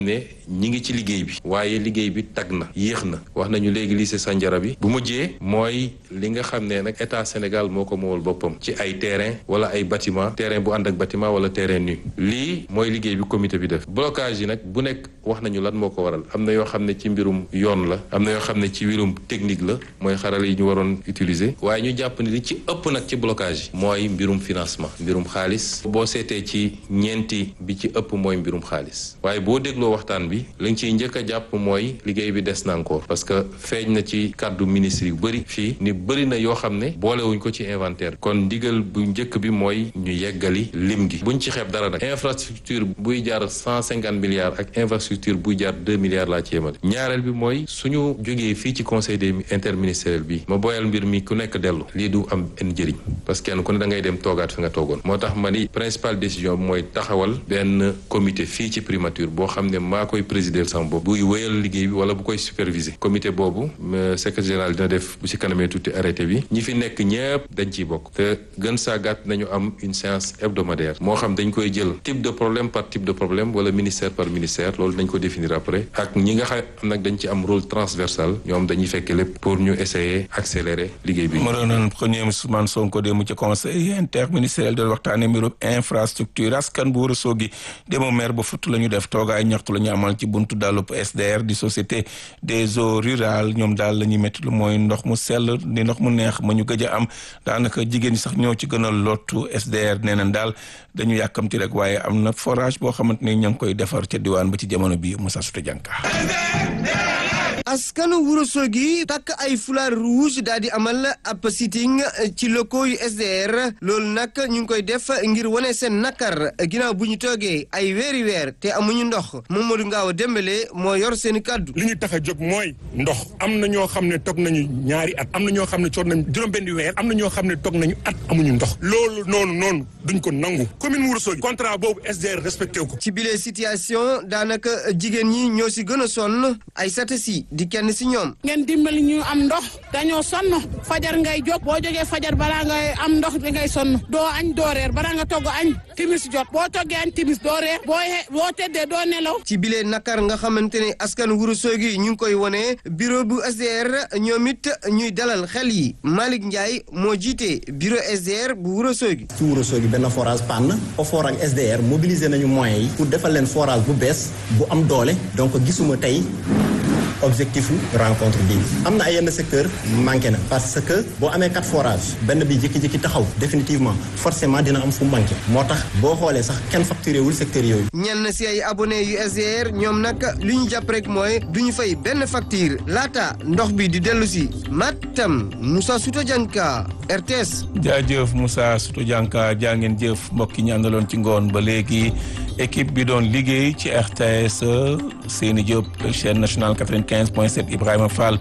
ne ñi ngi ci liggéey bi waaye liggéey bi tag na yéex na wax nañu léegi lycée Sandiara bi bu mujjee mooy li nga xam ne nag état Sénégal moo ko moowal boppam ci ay terrain wala ay bâtiment terrain bu ànd ak bâtiment wala terrain nu lii mooy liggéey bi comité bi def blocage yi nag bu nekk wax nañu lan moo ko waral am na yoo xam ne ci mbirum yoon la am na yoo xam ne ci mbirum technique la mooy xarala yi ñu waroon utiliser waaye ñu jàpp ni li ci ëpp nag ci blocage yi mooy mbirum financement mbirum xaalis boo seetee ci ñeenti bi ci ëpp mooy mbirum xaalis waaye boo dégloo waxtaan bi li nga ciy njëkk a jàpp mooy liggéey bi des na encore parce que feeñ na ci kàddu ministre yu bëri fii ni bëri na yoo xam ne boolewuñ ko ci inventaire kon ndigal bu njëkk bi mooy ñu yeggali lim gi buñ ci xeeb dara nag infrastructure buy jaar cent cinquante milliards ak infrastructure buy jaar deux milliards laa ci yemale ñaareel bi mooy suñu jógee fii ci conseil des interministériel bi ma boyal mbir mi ku nekk dellu lii du am benn njëriñ parce que kenn ku ne da ngay dem toogaat fi nga toogoon moo tax ma ni principale décision bi mooy taxawal benn comité fii ci primature boo xam ne maa koy présider sama bopp buy wéyal liggéey bi wala bu koy superviser comité boobu secrétaire général dina def bu ci kanamee tuuti arrêté bi ñi fi nekk ñëpp dañ ciy bokk te gën saa gàtt nañu am une séance hebdomadaire moo xam dañ koy jël type de problème par type de problème wala ministère par ministère loolu dañ ko définir après ak ñi nga xam nag dañ ci am rôle transversal ñoom dañuy fekk lépp pour ñu essayer accélérer liggéey bi. ma doonoon premier Ousmane Sonko démb ci conseil interministériel doon waxtaanee mbirum infrastructure askan bu war a soogi démb maire ba futt la ñu def toogaay ñaxtu la ñu amal ci buntu dàllub SDR di société des eaux rurales ñoom daal la ñuy métti lu mooy ndox mu sell di ndox mu neex ma ñu gëj a am daanaka jigéen ñi sax ñoo ci gën a lottu SDR nee nañ daal dañu yàkkamti rek waaye am na forage boo xamante ni ña ngi koy defar ca diwaan ba ci jamono bi Moussa Souta Dianka askanu Ourossogui takk ay foulard rouge daal di amal ab sitting ci locaux yu SDR loolu nag ñu ngi koy def ngir wane seen nakar ginnaaw bu ñu toogee ay weeri weer te amuñu ndox Mamadou Ngaaw Dembélé moo yor seen i kaddu. li ñu tax a jóg mooy ndox am na ñoo xam ne toog nañu ñaari at am na ñoo xam ne toog nañu juróom-benni weer am na ñoo xam ne toog nañu at amuñu ndox loolu noonu noonu duñ ko nangu commune Ourossogui contrat boobu SDR respecté ko. ci bile situation daanaka jigéen ñi ñoo si gën a sonn ay satasi di kenn si ñoom. ngeen dimbali ñu am ndox dañoo sonn fajar ngay jóg boo jógee fajar balaa ngay am ndox da ngay sonn doo añ doo reer balaa nga togg añ timis jot boo toggee añ timis doo reer boo boo tëddee doo nelaw. ci bile nakar nga xamante ne askan Ourossogui ñu ngi koy wone bureau bu SDR ñoom it ñuy dalal xel yi Malick Ndiaye moo jiite bureau SDR bu Ourossogui. ci Ourossogui benn forage panne OFOR ak SDR mobiliser nañu moyens yi pour defal leen forage bu bees bu am doole donc gisuma tey. objectif rencontre bi am na ay yenn secteur manqué na parce que boo amee quatre forages benn bi jékki-jékki taxaw définitivement forcément dina am fu manqué moo tax boo xoolee sax kenn facturé wul secteur yooyu. ñenn si ay abonné yu SDR ñoom nag li ñu jàpp rek mooy du ñu fay benn facture laata ndox bi di dellu si Matam Moussa Souto Dianka RTS. jaajëf Moussa Souto Dianka jaa ngeen jëf mbokk yi ñu àndaloon ci ngoon ba léegi équipe bi doon liggéey ci RTS Seyni Diop chaîne nationale 95 point 7 Ibrahima Fall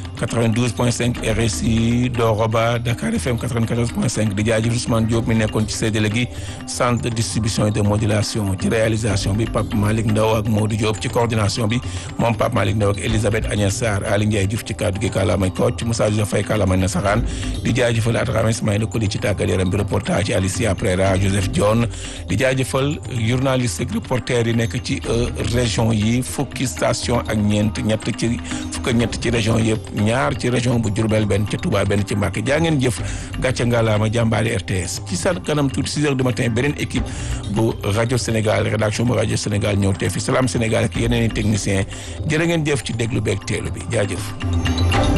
92 point 5 RSI Doroba Dakar FM 94 point 5 di jaajëf Ousmane Diop mi nekkoon ci séddale gi centre de distribution et de modulation ci réalisation bi Pape Malick Ndaw ak Modou Diop ci coordination bi moom Pape Malick Ndaw ak Elisabeth Agnès Sarr Ali Ndiaye Diouf ci kaddu gi kàllaamay Kocc Moussa Joseph Faye kàllaamay Nasaraan di jaajëfal Adrame Ismaïla Koli ci tàggat yaram bi reportage ci Alicia Prera Joseph Dione di jaajëfal journaliste ak reporter yi nekk ci région yi fukki station ak ñeent ñett ci fukk ak ñett ci région yëpp ñaar ci région bu Diourbel benn ci Touba benn ci Mbacké jaa ngeen jëf gàcce ngalaama jàmbaari RTS ci sa kanam tuuti 6 heures du matin beneen équipe bu rajo Sénégal rédaction bu rajo Sénégal ñëw te fi Salam Sénégal ak yeneen i technicien jërë ngeen jëf ci déglu beeg teelu bi jaajëf